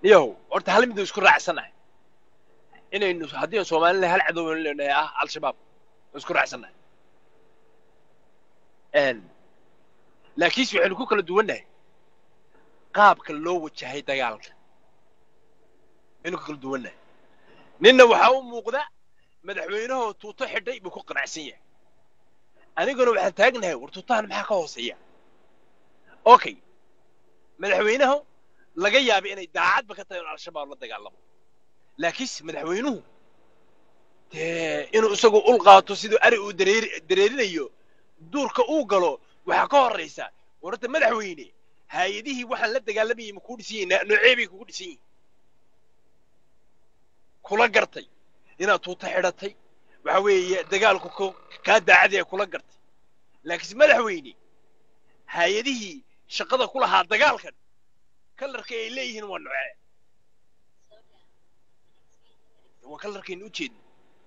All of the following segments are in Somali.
niyahow horta hal miduu isku raacsanahay inaynu haddii aan soomaalina hal cadow leenahay ah al-shabaab waan isku raacsanahay laakiinse waxaynu ku kala duwannahay qaabka loo wajahay dagaalka aynu ku kala duwannahay ninna waxaa u muuqda madaxweynahoo tuuto xidhay buu ku qanacsan yahay aniguna waxaan taagnahay war tuutahan maxaa ka hooseeya okay madaxweynahu laga yaaba inay daacadba ka tahay in al-shabaab la dagaalamo laakiinse madaxweynuhu dee inuu isagu ul qaato siduu ari uu dareeri dareerinayo duurka uu galo waxaa ka horraysa warta madaxweyne hay-adihii waxaan la dagaalamayay ma kuu dhisan yihin noocee bay kugu dhisan yihin kula gartay inaad tuuta xidhatay waxa weeye dagaalku kaa daacadee kula gartay laakiinse madaxweyne hay-adihii shaqada ku lahaa dagaalkan kalarka ay leeyihiin waa nocee waa kalarkaynu u jeedno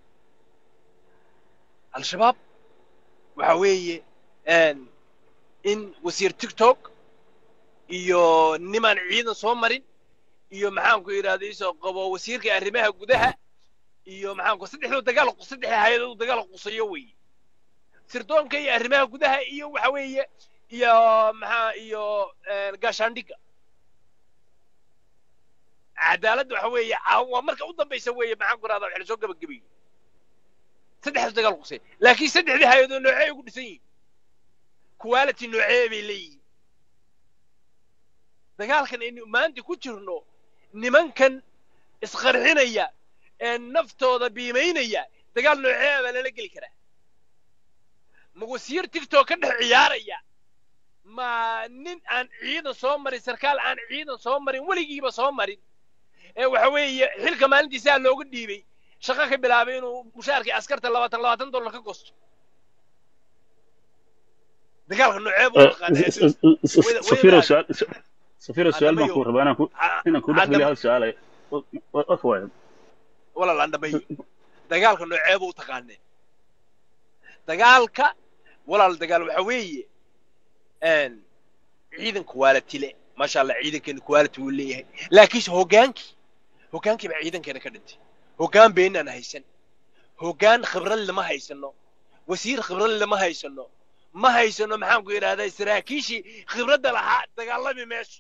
al-shabaab waxa weeye in wasiir tiktok iyo nimaan ciidan soo marin iyo maxaanku yidhahda isoo qabo wasiirka arrimaha gudaha iyo maxaanku saddexdoo dagaal saddexda hay-adood dagaal qusayo weeye sirdoonka iyo arrimaha gudaha iyo waxa weeye iyo maxaa iyo gaashaandhigga cadaaladda waxa weeye waa marka u dambaysa weeye maxaan ku rahdaa waxa lasoo gabagabeeyey saddexdaas dagaal qusay laakiin saddexdii hay-adood noocee ugu dhisan yihiin quality noocee bay leeyihiin dagaalkan aynu maanta ku jirno nimankan isqarxinaya ee naftooda biimaynaya dagaal noocee baa lala geli karaa ma wasiir tigtok ka dhex ciyaaraya ma nin aan ciidan soo marin sarkaal aan ciidan soo marin weligiiba soo marin ee waxa weeye xilka maalintiisaa looga dhiibay shaqo ka bilaabay inuu mushaarkii askarta labaatan labaatan dollar ka gosto dagaalka noocee buu safiro su'aal safiro su'aal baan ku rabaa inaan ku inaan ku dhex geliyo hal su'aal ay afwaay walaal aan dhammeeyo dagaalka noocee buu taqaanee dagaalka walaal dagaal waxa weeye ciidan quality le maasha allah ciidankeena quality wuu leeyahay laakiinse hoggaankii hoggaankii baa ciidankeena ka dhintay hoggaan beenaan haysan hoggaan khibrad lama haysano wasiir khibrad lama haysano ma haysano maxaanku yidhahdaa saraakiishii khibradda lahaa dagaalami meesha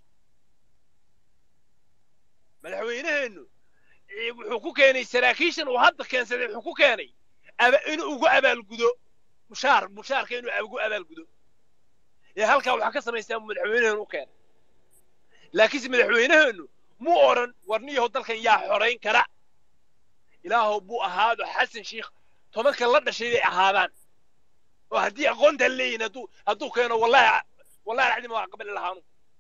madaxweyneheennu wuxuu ku keenay saraakiishan uu hadda keensaday wuxuu ku keenay inuu ugu abaalgudo mushaar mushaarka inuu ugu abaalgudo ee halkaa waxaa ka samaystaa madaxweyneheenu u keenay laakiinse madaxweyneheennu muu odhan warniyahow dalkan yaa xorayn kara ilaahow buu ahaado xasan sheikh tobanka la dhashay bay ahaadaan oo haddii aqoontaan leeyihin hadduu hadduu keeno wallahi wallahi alcadiim waa qabali lahaanu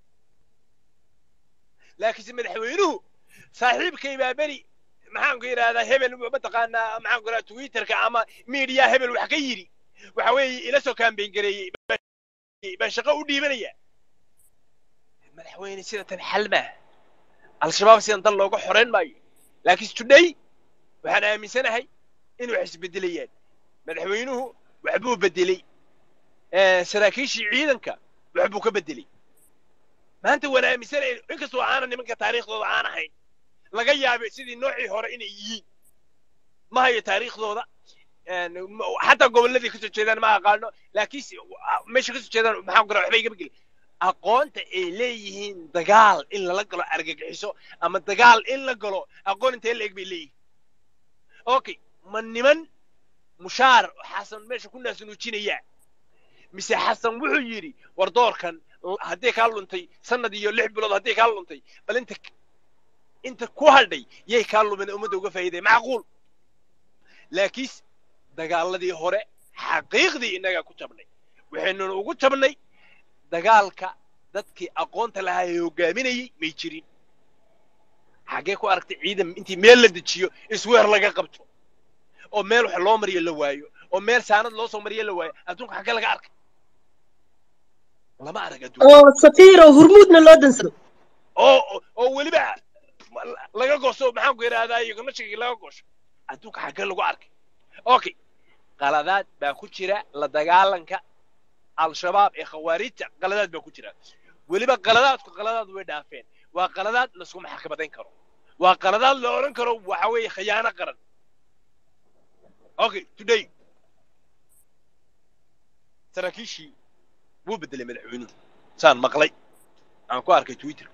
laakiinse madaxweynuhu saaxiibkay baa beri maxaanku yidhahdaa hebel mataqaanaa maxaanku yidhahdaa twitterka ama media hebel wax ka yidhi waxa weeye ila soo kaambeyn gareeyey baan shaqo u dhiibanaya madaxweyne sida tan xal maaha al-shabaab sidan dal looga xorayn maayo laakiinse today waxaan aaminsanahay in wax isbedelayaan madaxweynuhu waxbuu bedelay saraakiishii ciidanka waxbuu ka bedelay maanta waan aaminsanay inkastoo aanan nimanka taariikhdooda aan ahayn laga yaabay sidii noocii hore inay yihiin ma hayo taariikhdooda xataa gobolladii kasoo jeedaan ma aqaano laakiinse meesha kasoo jeedaan maxaan kura waxba igama gelin aqoonta ay leeyihiin dagaal in lala galo argagixiso ama dagaal in la galo aqoon intee la eg bay leeyihiin okay ma niman mushaar xasan meesha ku naasunuujinayaa mise xasan wuxuu yidhi war doorkan haddii kaa luntay sanad iyo lix bilood haddii kaa luntay bal inta inta ku hadhay yay kaa lumin ummadda uga faa'iiday macquul laakiinse dagaaladii hore xaqiiqdii innagaa ku jabnay waxaynuna ugu jabnay dagaalka dadkii aqoonta lahaa ee hoggaaminayay may jirin xaggee ku aragtay ciidan intii meel la dejiyo isweer laga qabto oo meel wax loo mariyo la waayo oo meel saanad loo soo mariyo la waayo adduunka xaggee laga arkay lama arag adduunka oo safiiro hurmuudna loo dansado oo oo weliba laga gooso maxaanku yidhahdaa iyoganashigii laga goosho adduunka xaggee lagu arkay okay qaladaad baa ku jira la dagaalanka al-shabaab ee khawaarijta qaladaad baa ku jira weliba qaladaadku qaladaad way dhaafeen waa qaladaad laskuma xakabadayn karo waa qaladaad la odhan karo waxa weeye khiyaano qaran okay today saraakiishii wuu beddelay madaxweynuhu saan maqlay aan ku arkay twitter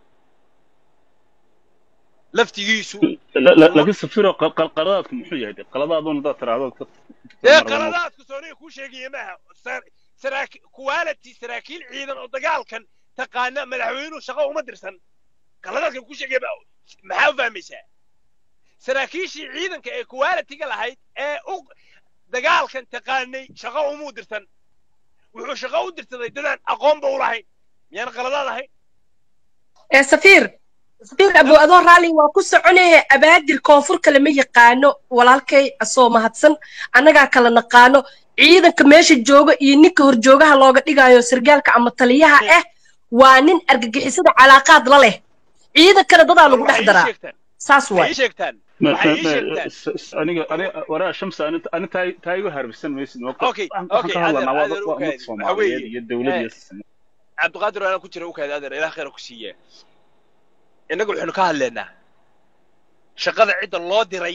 laftigiisu laakiin safiro qaladaadku muxuu yahay qaladaadun hadaad tiraahdo ee qaladaadku sooniga kuu sheegaya maaha quality saraakiil ciidan oo dagaalkan taqaana madaxweynuhu shaqo uma dirsan qaladaadkan kuu sheegaya maxaa u fahmaysaa saraakiishii ciidanka ee quality-ga lahayd ee u dagaalkan taqaanay shaqo umuu dirsan wuxuu shaqo u dirsaday dadaan aqoonba u lahayn miyaan qaladaad ahayn ee safiir safiir abu adoo raalli waa ku soconaya abaadir koonfur kale ma yaqaano walaalkay asoo mahadsan annagaa kala naqaano ciidanka meesha jooga iyo ninka horjoogaha looga dhigayo sargaalka ama taliyaha ah waa nin argagixisada calaaqaad la leh ciidankana dadaa lagu dhex daraa saas waay sheegtaan aniga aniga waraa shamsa ani taa igu harbisan maysid Okay, waxaan okay, ka hadlanaa waa adeer, waa adeer, ummad soomaaliyeed iyo dowlad iyo cabdiqaadir anaa ku jira u kaada adeer ilaah khayra ku siiye innaga waxaynu ka hadlaynaa shaqada cidda loo diray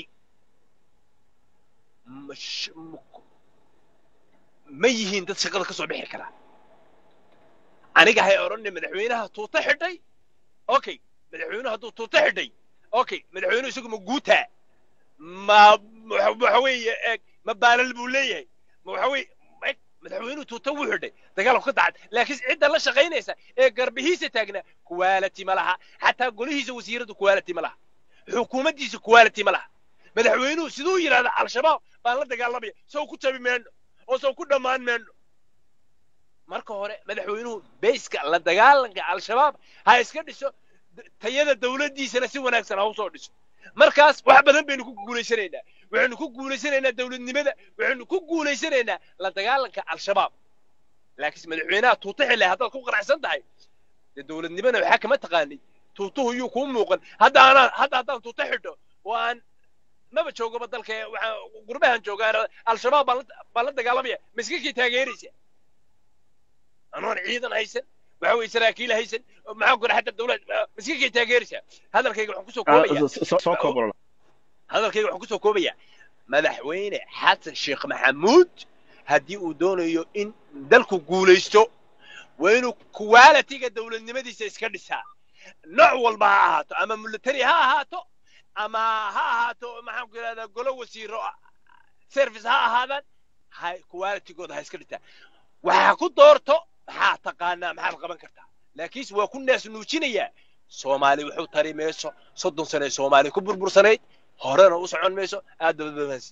ma sh- ma- ma yihiin dad shaqada ka soo bixi kara aniga hay odhanne madaxweynaha tuuta xidhay okay madaxweynuhu hadduu tuuta xidhay okay madaxweynuhu isagu ma guutaa ma waxa waxa weeye eeg ma baalal buu leeyahay ma waxa weeye eeg madaxweynuhu tuuta wuu xidhay dagaalku ka dacad laakiin cidda la shaqaynaysa ee garbihiisa taagnaa quality ma laha xataa golihiisa wasiiradu quality ma laha xukuumaddiisa quality ma laha madaxweynuhu siduu yidhahda al-shabaab baan la dagaalamaya sow ku jabi meenno oo sow ku dhammaan meenno marka hore madaxweynuhu bayska la dagaalanka al-shabaab ha iska dhiso d- tayada dawladdiisana si wanaagsan ha usoo dhiso markaas wax badan baynu ku guulaysanaynaa waxaynu ku guulaysanaynaa dawladnimada waxaynu ku guulaysanaynaa la dagaalanka al-shabaab laakiinse madaxweynaha tuuta xilay haddaad ku qanacsan tahay dee dawladnimana waxaa kama taqaanay tuutuhu yuu kuu muuqan hadda anaan hadda haddaan tuuta xidho oo aan maba joogaba dalka ee waxaan gurbahan joogaan al-shabaab baan la- baan la dagaalamaya ma iska kii taageeraysa anoon ciidan haysan waxa weeye saraakiil haysan maxaan ku xataa dawlad ma iska kii taageeraysa hadalkayga waxaan kusoo koobaya soo koobo hadalkayga waxaan kusoo koobayaa madaxweyne xasan sheekh maxamuud haddii uu doonayo in dalku guulaysto waa inuu quality-ga dawladnimadiisa iska dhisaa nooc walba ha ahaato ama military ha ahaato ama ha ahaato maxaan ku yidhahdaa golo wasiiro service ha ahaadaan ha quality-gooda ha iska dhisaa waxaa ku doorto maxaa taqaanaa maxaad qaban kartaa laakiinse waa ku naas nuujinayaa soomaali wuxuu tari mayso soddon sane soomaali ku burbursanayd horena u socon mayso aad dabadbabaansi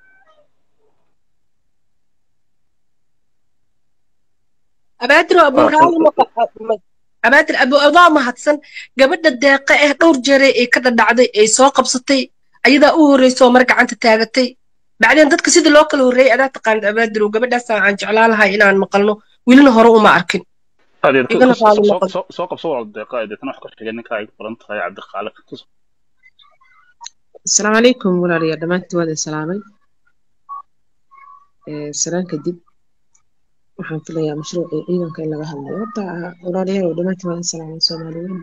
abaadir abu raalli ma abaadir abu adaa mahadsan gabadha deeqa eh dhowr jeere ee ka dhadhacday ee soo qabsatay ayadaa u horreysoo mar gacanta taagatay bacdeen dadka sida loo kala horreeyay adaa taqaanid abaadir gabadhaasaan aan jeclaan lahay inaan maqalno welina hore uma arkin adeer igana raalli noqon soo qabso walaal deeqa deetana wax ka xigay ninka ay qoran tahay cabdiqaaliq asalaamu calaykum walaalayaal dhammaantiin waad idin salaamay salaan kadib waxaan filayaa mashruucii ciidanka in laga hadlayo horta walaalayaal oo dhammaantiin waad idin salaamay soomaaliweyn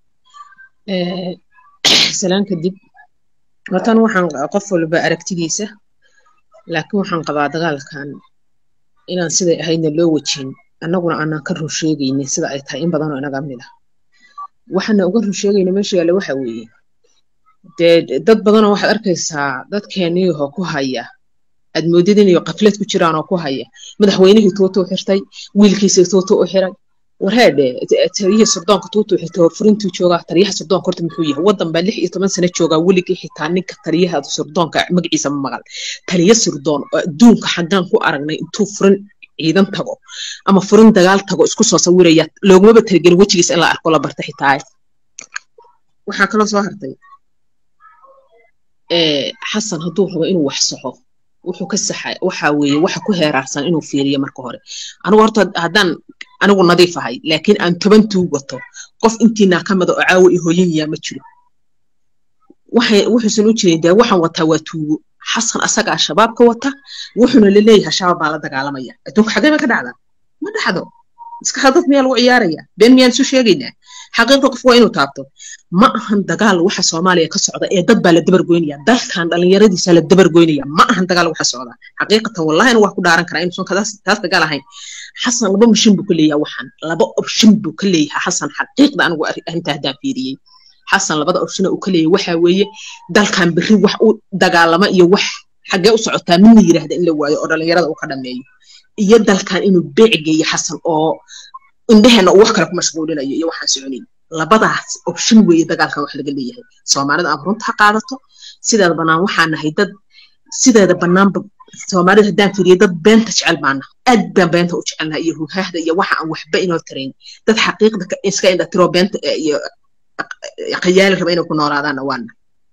salaan kadib hortan waxaan qof walba aragtidiisa laakiin waxaan qabaa dagaalkan inaan siday ahaydna loo wajhin annaguna aanaan ka run sheegaynin sida ay tahay in badanoo inaga mid ah waxaana uga run sheegayna meesha yaalla waxa weeye dee dad badanoo waxaad arkaysaa dadkeeniyaho ku haya aad moodid inayo qaflad ku jiraan oo ku haya madaxweynihii tuuta u xirtay wiilkiisii tuuta u xiray warheedhe taliyihii surdoonka tuuta u xirtay horfurintuu joogaa taliyaha surdoonka horta muxuu yahay waddan baa lix iyo toban sano joogaa weligii xitaa ninka taliyaha surdoonka magaciisa ma maqal taliya surdoon oo adduunka xaggaan ku aragnay intuu furin ciidan tago ama furin dagaal tago isku soo sawiraya loogumaba talagelin wejigiisa in la arko la barta xitaa waxaa kaloo soo hartay xasan hadduu rabo inuu wax saxo wuxuu ka saxa waxa weeye waxa ku heeraarsan inuu fiiriyo marka hore anigu horta haddaan anigu nadiif ahay laakiin aan toban tuug wato qof intiinaa ka mida oo caawa i hooyayaa ma jiro waxay wuxuusan u jirin dee waxaan wataa waa tuugo xasan asagaa shabaabka wata wuxuuna laleeyahay shabaab baa la dagaalamaya adduunka xagee ba ka dhacdaa ma dhacdo iska hadad miyaa lagu ciyaaraya been miyaan isu sheegaynaa xaqiiqda qof waa inuu taabto ma ahan dagaal waxa soomaaliya ka socda ee dad baa la dabargoynaya dalkan dhallinyaradiisa la dabargoynaya ma ahan dagaal waxa socda xaqiiqatan wallahina waa ku dhaaran karaa inuusan taas dagaal ahayn xasan laba mishin buu ka leeyahay waxaan laba option buu ka leeyahay xasan xaqiiqda anigu arrintaa haddaan fiiriyey xasan labada option uu ka leeyahay waxa weeye dalkan berri wax u dagaalama iyo wax xaggee u socotaa midna yidhaahda in la waayo oo dhallinyarada uu ka dhameeyo iyo dalkan inuu beec geeyo xasan oo indheheena uu wax kale ku mashquulinayo iyo waxaan soconin labadaas option weeye dagaalkan wax laga leeyahay soomaalida ama runta ha qaadato sideeda bannaan waxaan nahay dad sideeda bannaanba soomaalida haddaan fiiriyo dad beenta jecel baana aad baan beenta u jecelnaha iyo huhaahda iyo waxa aan waxba inoo tarayn dad xaqiiqda iska indha tiro beenta iyo qayaali raba inay ku noolaadaanna waana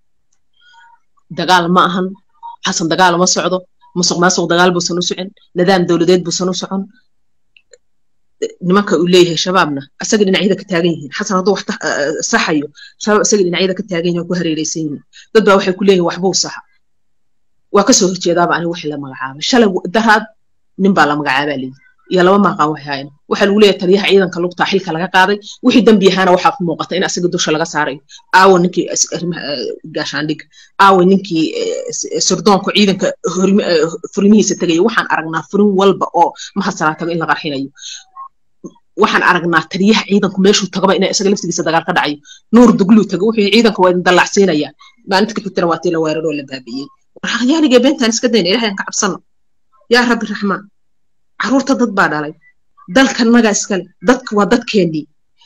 dagaal ma ahan xasan dagaal uma socdo musuq maasuq dagaal buusan u socon nidaam dowladeed buusan u socon nimanka uu leeyahay shabaabna asaga dhinacyada ka taagan yihiin xasan hadduu wax saxayo shabaab asaga dhinacyada ka taagan yihiin oo ku hareereysan yihiin dad baa waxay ku leeyihin waxbuu saxa waa kasoo horjeedaaba aniga wixii la magacaabay shalay daraad nin baa la magacaabaa leeyihi iyo laba maaqaan waxay hayan waxaa lagu leeyahay taliyaha ciidanka lugtaa xilka laga qaaday wixii dembi ahaana waxaa ku muuqata in asaga dusha laga saarayo aawo ninkii gaashaandhig aawo ninkii surdoonka ciidanka furimihiisa tegaya waxaan aragnaa furin walba oo mahasalaa tago in la qarxinayo waxaan aragnaa taliyaha ciidanku meeshuu tagaba ina isaga laftigiisa dagaal ka dhacayo nuur dugluu tago wuxuu ciidanka waa idin dallacsiinaya maalinta ka xigtana waa tii la weeraroo la baabiyey waryaanigee beentaan iska dayna ilahay aan ka cabsano yaa rabbi raxmaan caruurta dad baa dhalay dalkan nagaa iskale dadka waa dadkeennii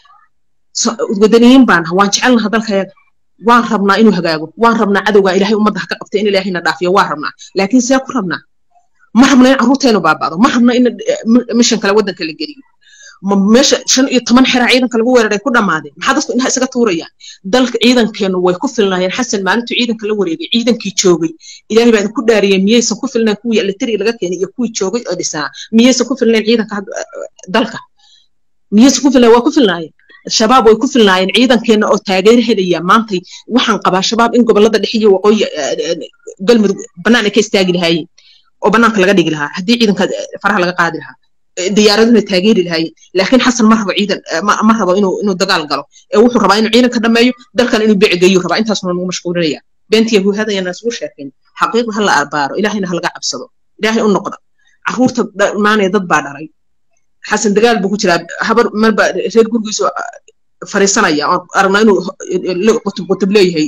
wadaniyiin baan waan jecelnaha dalkayaga waan rabnaa inuu hagaago waan rabnaa cadowgaa ilaahay ummadda ha ka qabta in ilaahayna dhaafiyo waan rabnaa laakiin see ku rabnaa ma rabna in carruurteenu baaba'do ma rabna in mishan kale waddanka la geliyo meesha shan iyo toban xeraa ciidanka lagu weeraray ku dhammaadeen maxaa dadku indhaha isaga tuurayaan dalka ciidankeenu way ku filnaayeen xasan maalintuu ciidanka la wareegay ciidankii joogay ilaahay baa idinku dhaariyey miyaysan ku filnayn kuwii elitari laga keenay iyo kuwii joogay oo dhisanaa miyaysan ku filnayn ciidanka dalka miyaysan ku filnayn waa ku filnaayeen shabaab way ku filnaayeen ciidankeena oo taageer helaya maantay waxaan qabaa shabaab in gobolada dhexe iyo waqooyi galmudug bannaan ay ka istaagi lahaayeen oo bannaanka laga dhigi lahaa haddii ciidanka faraha laga qaadi lahaa diyaaraduna taageeri lahaayeen laakiin xasan ma rabo ciidan ma rabo inuu inuu dagaal galo ee wuxuu rabaa inuu ciidanka dhameeyo dalkan inuu beeci geeyo rabaa intaasuna nagu mashquulinaya beentiya huhadayana isugu sheekayn xaqiiqda ha la arbaaro ilaahayna ha laga cabsado ilaahay u noqda carruurta dhammaanaya dad baa dhalay xasan dagaal buu ku jiraa habar marba reer gurigiisu fariisanaya oon aragnaa inuu qutub qutub leeyahay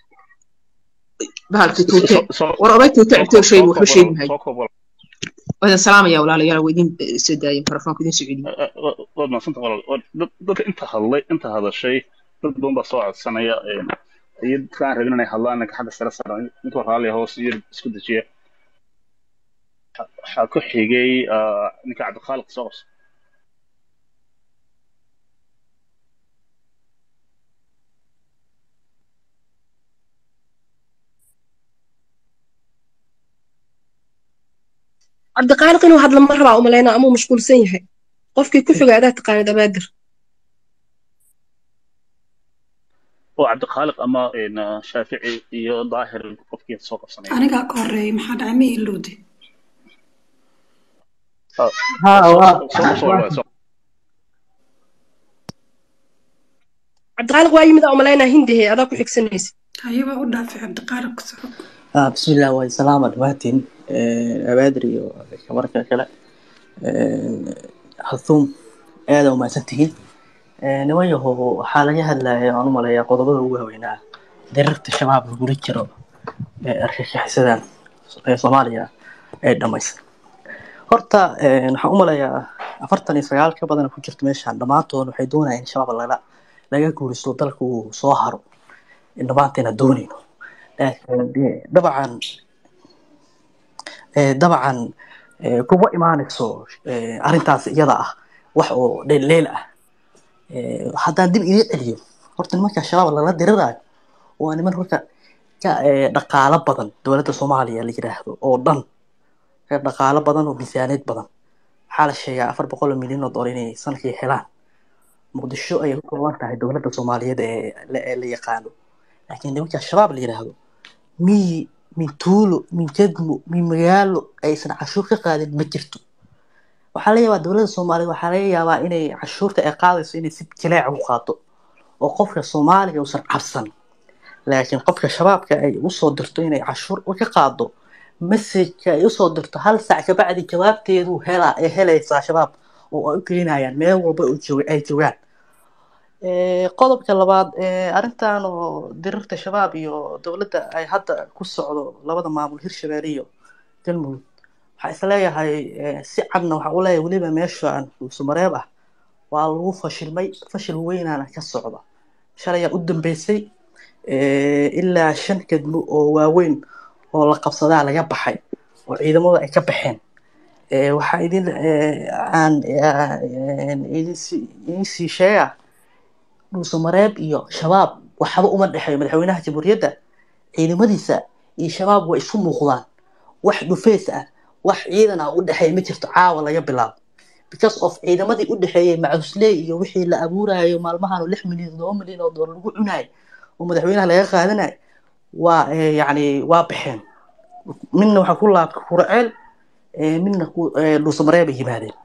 bahalkii tuute war oday tuute cibtoo sheegi waxba sheegi mahayo wadan salaamaya walaalayaal waa idin soo daayeen telefoonka idin soo celiyey waad mahadsanta walaal dadka inta hadlay inta hadashay dad badan baa soo codsanaya iyo dadkaan rabin inay hadlaan ninka xagga sare saaran ninka raalliya hoos iyo isku dejiya waxaa ku xigay ninka cabdikhaalid soo qabsa cabdiqaaliq inuu hadla ma rabaa umalaynaa amuu mashquulsan yahay qofkii ku xiga adaa taqaanid abaadir oo cabdikhaalid ama shaafici iyo daahir qofkii soo qabsanaya anigaa ka horeeyay maxaa dhacay ma ilowde cabdiqaaliq waa yimid umalaynaa hindihe adaa ku xigsanaysa hayaba u dhaafay cabdiqaaliq soco بسم الله والسلام عليكم أبادر كمركة كلا حثوم aada u mahadsantihiin niman yahow waxaa laga hadlaya aan u maleeyaa qodobada ugu waaweynaa dirarta shabaab lagula jiro ee argagixisadan ee soomaaliya ee dhamaysan horta waxaan u maleeyaa afartan iyo sagaal ka badan ku jirta meeshaan dhammaantood waxay doonayaan in shabaab laga laga guuristo dalka uu soo haro dhammaanteena doonayno dabcan dabcan kuma imaanayso arrintaas iyada ah wax oo dheelleel ah haddaan dib idiin celiyo horta nimanka shabaab lala diriraayo waa niman horta ka dhaqaalo badan dowladda soomaaliya la yidhaahdo oo dhan ka dhaqaalo badan oo miisaaneed badan waxaa la sheegaa afar boqol oo milyan oo dollar inay sanadkii helaan muqdisho ayay ku kooban tahay dowladda soomaaliyeed ee la yaqaano laakiin nimanka shabaab la yidhaahdo miyi min tuulo min degmo min magaalo aysan cashuur ka qaadin ma jirto waxaa laga yaabaa dowladda soomaaliyeed waxaa laga yaabaa inay cashuurta ay qaadayso inay si jileec u qaato oo qofka soomaaliga uusan cabsan laakiin qofka shabaabka ay usoo dirto inay cashuur ka qaado messageka ay usoo dirto hal saac kabacdi jawaabteedu hela ay helaysaa shabaab oo ay u keenayaan meel walba oo joog- ay joogaan Eh, qodobka labaad eh, arrintan oo dirirta shabaab iyo dowladda ay hadda ku socdo labada maamul hirshabelle iyo galmudug waxaa isleeyahay eh, si cadna waxaa u leeyahay weliba meeshaan dhuusamareeb ah waa lagu fashilmay fashil weynaana ka socda shalayaa u dambeysay eh, ilaa shan kadmo oo waaweyn oo la qabsadaa laga baxay oo ciidamadu ay ka baxeen Eh, waxaa idin eh, aan eh, idin sii idin sii sheega dhuusamareeb iyo shabaab waxba uma dhexeeyo madaxweynaha jamhuuriyadda ciidamadiisa iyo shabaab way isu muuqdaan wax dhufeys ah wax ciidan ah u dhexeeya ma jirto caawa laga bilaabo because of ciidamadii u dhexeeyey macusley iyo wixii la abuurayo maalmahan oo lix milyan todoba milyan oo doolar lagu cunayo oo madaxweynaha laga qaadanayo waa eh, yacni waa baxeen midna waxaa ku laabta kuraceel eh, midna ku eh, dhuusamareeb ay yimaadeen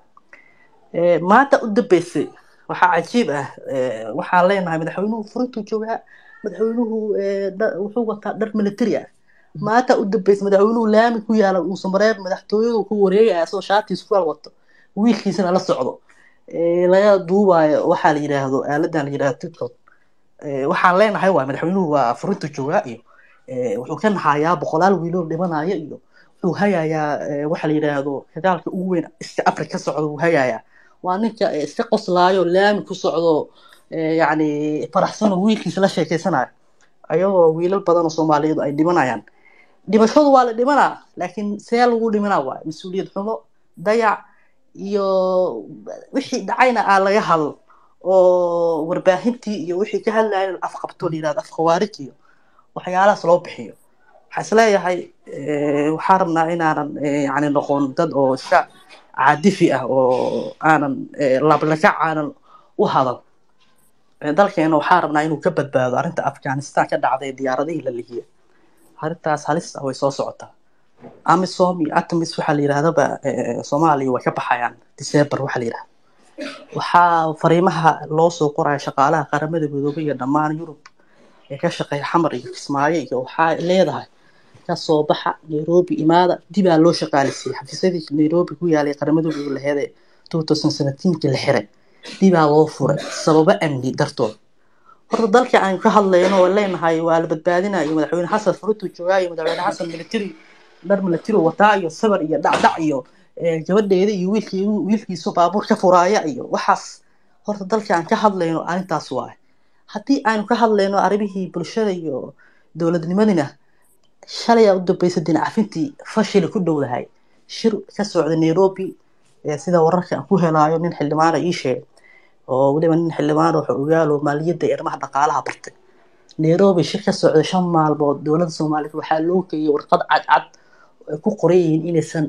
Eh, maanta u dambeysay waxaa cajiib ah eh, waxaan leenahay madaxweynuhu furintuu joogaa madaxweynuhu eh, dha- wuxuu wataa dhar military ah maanta u dambeysay madaxweynuhu laami ku yaala dhuusamareeb madaxtooyadu ku wareegaya asagoo shaatiis ku wato wiilkiisana la socdo Eh, laga duubayo waxaa la yidhaahdo aaladan la yidhahdo tiktok Eh, waxaan leenahay waay madaxweynuhu waa furinta joogaa iyo eh, wuxuu ka nahayaa boqolaal wiiloo dhimanaya iyo wuxuu hayayaa eh, waxa la yidhaahdo dagaalka ugu weyn iska afrika ka socda wuu hayayaa waa ninka eh, iska qoslaayo laami ku socdo eh, yacni faraxsan oo wiilkiisa la sheekeysanayo ayagoo wiilal badan oo soomaaliyeed ay dhimanayaan dhimashadu waa la dhimanaa laakiin see lagu dhimanaa waay mas-uuliyad xumo dayac iyo wixii dhacayna aa laga hadl oo warbaahintii iyo wixii ka hadlayeen afqabto la yidhahdo afkhawaarij iyo waxyaalahaas loo bixiyo waxaa isleeyahay eh, waxaan rabnaa inaanan eh, yacni noqon dad oo iska caadifi ah oo aanan eh, lablakac aanan u hadan Eh, dalkeena waxaa rabnaa inuu ka badbaado arrinta afghanistan ka dhacday diyaaradihii la lihiya arrintaas halis ah way soo socotaa amisom iyo atamis waxaa la yidhahdaba eh, soomaaliya way ka baxayaan december waxaa la yidhahda waxaa fariimaha loo soo qoraya shaqaalaha qaramada midoobay iyo dhammaan yurub ee ka shaqeeya xamar iyo kismaayo iyo waxaa leedahay kasoo baxa nairobi imaada dibaa loo shaqaalisiiyey xafiisyadii nairobi ku yaalay qaramada midoobay laheed ee 2017 la xiray dibaa loo furay sababo amni dartood horta dalka aan ka hadlayno oo leenahay waa la badbaadinayo madaxweyne xasan furutu joogaa iyo madaxweyne xasan military dhar military wataa iyo sabar iyo dhacdhac iyo eh, gabadheeda iyo wiilkii wiilkiisu baabuur ka furaaya iyo waxaas horta dalka aan ka hadlayno arrintaas waaye haddii aynu ka hadlayno arrimihii bulshada iyo dowladnimadina shalay aa u dambeysay dinacafintii fashili ku dhowdahay shir ka socda nairobi ee sida wararka aan ku helaayo nin xildhibaana ii sheegay oo weliba nin xildhibaan oo ogaalo maaliyadda iyo arrimaha dhaqaalaha bartay nairobi shir ka socda shan maalmood dowladda soomaaliyeed waxaa loo geeyay warqad cadcad oo ay ku qoran yihiin inaysan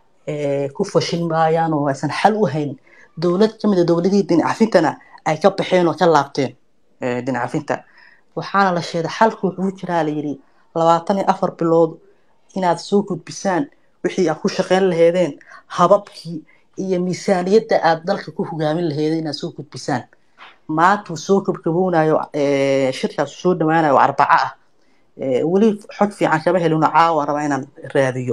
eh, ku fashilmayaan oo aysan xal u hayn dowlad ka mid a dowladihii dinacafintana ay ka baxeen oo ka laabteen eh, dinacafinta waxaana la sheegay xalku wuxuu jiraa la yidhi labaatan iyo afar bilood inaad soo gudbisaan wixii aad ku shaqeyn laheedeen hababkii iyo miisaaniyadda aad dalka ku hogaamin laheedeen inaad soo gudbisaan maanta uu soo gabgaboonayo eh, shirkaas uu soo dhowaanayo oo arbaco ah Eh, weli xog fiican kama helino caawa raba inaan raadiyo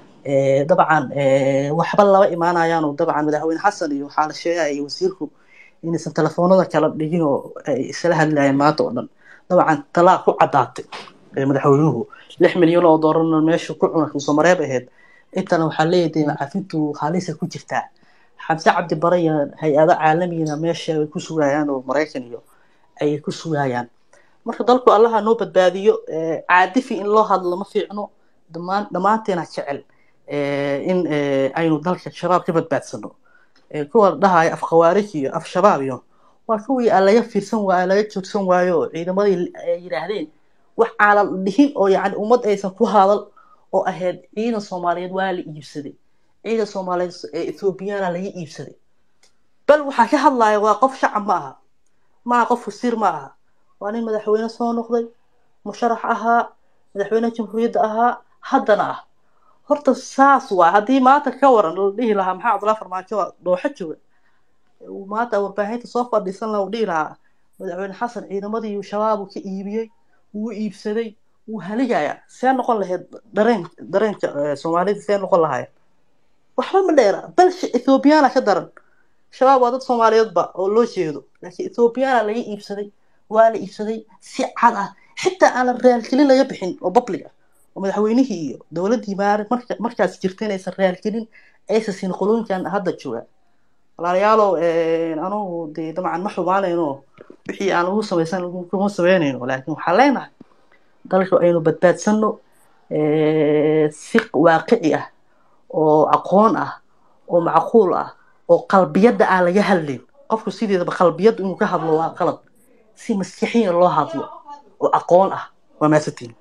Eh, dabcan eh, waxba laba imaanayaan oo dabcan madaxweyne xasan iyo waxaa la sheegaya wasiirku inaysan telefoonada kala dhigin oo ay isla hadlayeen maanta oo dhan dabcan talaa ku caddaatay eh, madaxweynuhu lix milyan oo doolarna meesha ku cuna soomareeb ahayd intana waxaa leeyahay macafintu halisa ku jirtaa xamse cabdi bare iyo hay-ado caalamiyana meesha ay ku sugayaan oo maraykan iyo ay ku sugayaan marka dalku allaha noo badbaadiyo eh, caadifi in loo hadlo ma fiicno dhammaan dhammaanteena jecel eh, in eh, aynu dalka shabaab ka badbaadsano Eh, kuwa dhahaya af khawaarij iyo af shabaab iyo waa kuwii aan laga fiirsan waayo laga joogsan waayo oo ciidamadii ay yidhaahdeen wax aan la dhihin oo yacni ummad aysan ku hadal oo ahayd ciidan soomaaliyeed waa la iibsaday ciidan soomaaliyeed ee ethoobiyaana laga iibsaday bal waxaa ka hadlaya waa qof shacab ma aha ma aha qof wasiir ma aha waa nin madaxweyne soo noqday musharax ahaa madaxweyne jamhuuriyadda ahaa haddana ah horta saas waa haddii maanta ka waran la dhihi lahaa maxaa cabdullaahi farmaajo waa dooxo jooga uu maanta warbaahinta soo fadhiisan lahaa uu dhihi lahaa madaxweyne xasan ciidamadii shabaab ka iibiyey wuu iibsaday wuu haligayaa see noqon lahayd dareen dareenka eh, soomaalida see noqon lahayd waxba ma dheera balse ethoobiyaana ka daran shabaab waa dad soomaaliyeedba oo loo jeedo laakiin ethoobiyaana laga iibsaday waa la iibsaday si cad ah xitaa aanan raalkelin laga bixin oo public ah oo madaxweynihii iyo dowladdii maari marka markaas jirta inaysan raalkelin aysan siin qolooyinkan hadda jooga walaalayaalow anugu dee dabcan ma xumaanayno wixii aan ugu samaysan kuma samaynayno laakiin waxaan leenahay dalka aynu badbaadsano eh, si waaqici ah oo aqoon ah oo macquul ah oo qalbiyadda aan laga hadlin qofku sideedaba qalbiyadda inuu ka hadlo waa qalad si maskixiina loo hadlo oo aqoon ah waa maasantiin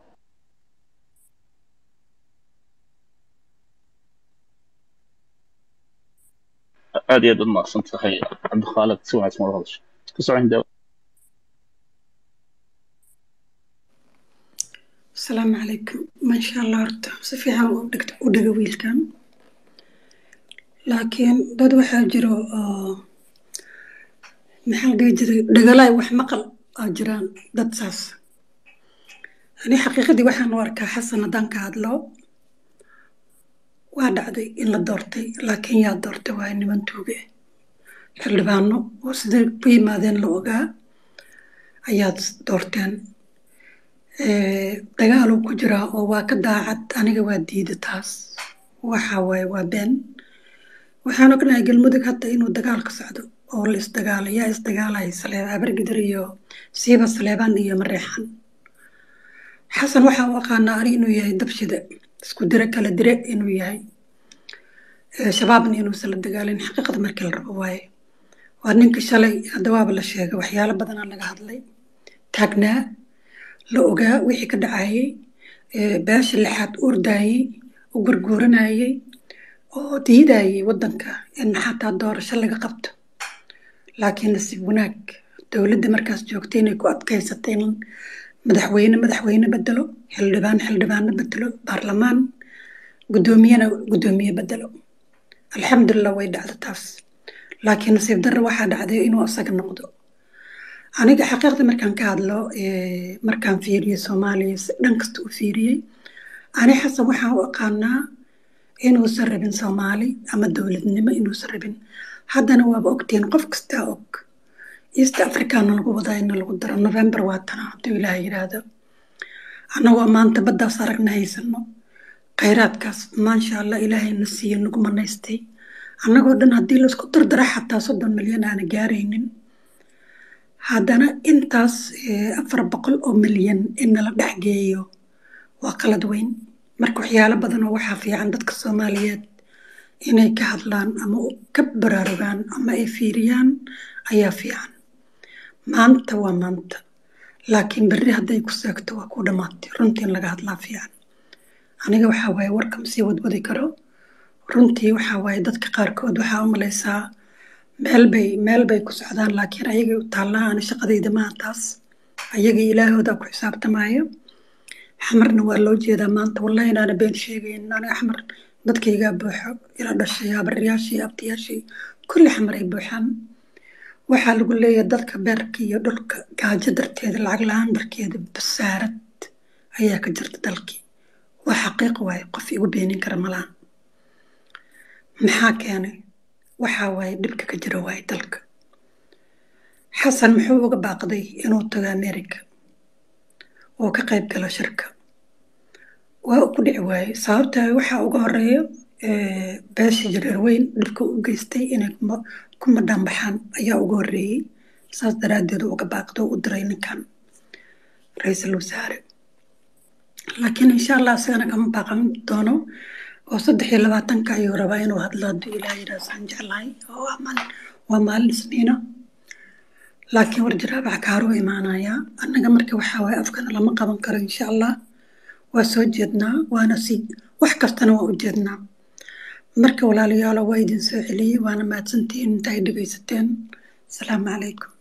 aad iyo aad u mahadsan tahay cabdikhaalid si wanaagsan ula hadashay ku socon daawo asalaamu calaykum maasha allah horta si fiican u dhigta u dhiga wiilkan laakiin dad waxaa jiro oo maxaa la dhihi jiray dhagalaay wax maqal aa jiraan dad saas ani xaqiiqadii waxaan u arkaa xasan haddaan ka hadlo waa dhacday in la doortay laakiin yaa doortay waa niman tuuge xildhibaano oo siday ku yimaadeen la ogaa ayaad doorteen Eh, dagaaluu ku jiraa oo waa ka daacad aniga waa diida taas waxa waaye waa been waxaan ognahay galmudug hadda inuu dagaal ka socdo oo la isdagaalay yaa isdagaalaya saleeba abargidir iyo siiba saleebaan iyo mareexan xasan waxaa u aqaanaa ani inuu yahay dabshida isku dire kala dire inuu yahay Eh, shabaabna inuusan la dagaalin xaqiiqada markii la rabo waaye waa ninka shalay hadda waaba la sheegay waxyaalo badanaa laga hadlay taagnaa la ogaa wixii ka dhacayay ee beesha lixaad ordayay u gurguuranayay oo diidayay waddanka in xataa doorasho laga qabto laakiin nasiib wanaag dowladda markaas joogtay inay ku adkaysatay in madaxweyne madaxweyne bedelo xildhibaan xildhibaano bedelo baarlamaan guddoomiyena guddoomiye bedelo alxamdulilah way dhacda taas laakiin nasiib darro waxaa dhacday inuu asaga noqdo aniga xaqiiqda markaan ka hadlo eh, markaan fiiriyo soomaaliya si dhan kasta u fiiriyey ani xasan waxaan u aqaanaa inuusan rabin soomaali ama dowladnimo inuusan rabin haddana waaba ogtiin qof kastaa og east africana lagu wadaa in lagu daro november waa tana hadduu ilaah yidhaahdo annagoo maanta baddaas aragna haysano khayraadkaas maasha allah ilaahayna siiyo nagu manaystay annagoo dhan haddii laisku dardara xataa soddon milyan aana gaaraynin haddana intaas eh, afar boqol oo milyan in nala dhex geeyo waa qalad weyn marka waxyaalo badan oo waxaa fiican dadka soomaaliyeed inay ka hadlaan ama u- ka baraarugaan ama ay fiiriyaan ayaa fiican maanta waa maanta laakiin berri hadday ku seegto waa ku dhammaatay runtii in laga hadlaa fiican aniga waxaa waaye warka ma sii wadwadi karo runtii waxaa waaye dadka qaarkood waxaa u malaysaa meel bay meel bay ku socdaan laakiin ayagay u taallaa ani shaqadayda maaha taas ayaga ilaahooda ku xisaabtamaayo xamarna waa loo jeedaa maanta wallahi inaana been sheegayn aniga xamar dadkaygaa buuxo ila dhashay abaryaashii abtiyaashii kulli xamar ay buuxaan waxaa lagu leeyahay dadka beerka iyo dhulka gaajo darteeda lacag la-aan darkeeda basaarad ayaa ka jirta dalkii waa xaqiiq waaye qof igu beenin kara malaha maxaa keenay waxaa waaye dhibka ka jira waaye dalka xasan muxuu uga baaqday inuu tago america oo ka qayb galo shirka waa uu ku dhici waaye sababta waxaa uga horeeyo eh, beesha jareer weyn dhibka u geystay inay kuma- ku madhaan baxaan ayaa uga horeeyey saas daraaddeed uu uga baaqdo u diray ninkan ra-iisul wasaare laakiin insha allah isagana kama baaqan doono oo saddex iyo labaatanka ayuu rabaa inuu hadlo hadduu ilaah yidhaah saan jeclahay oo waa maalin waa maalin isniina laakiin warjiraabaca kaaruu imaanayaa annaga marka waxaa waaye afkana lama qaban karo insha allah waa soo jeednaa waana sii wax kastana waa u jeednaa marka walaalayaalo waa idin soo celiyey waana mahadsantihiin inta ay dhegaysateen asalaamu calaykum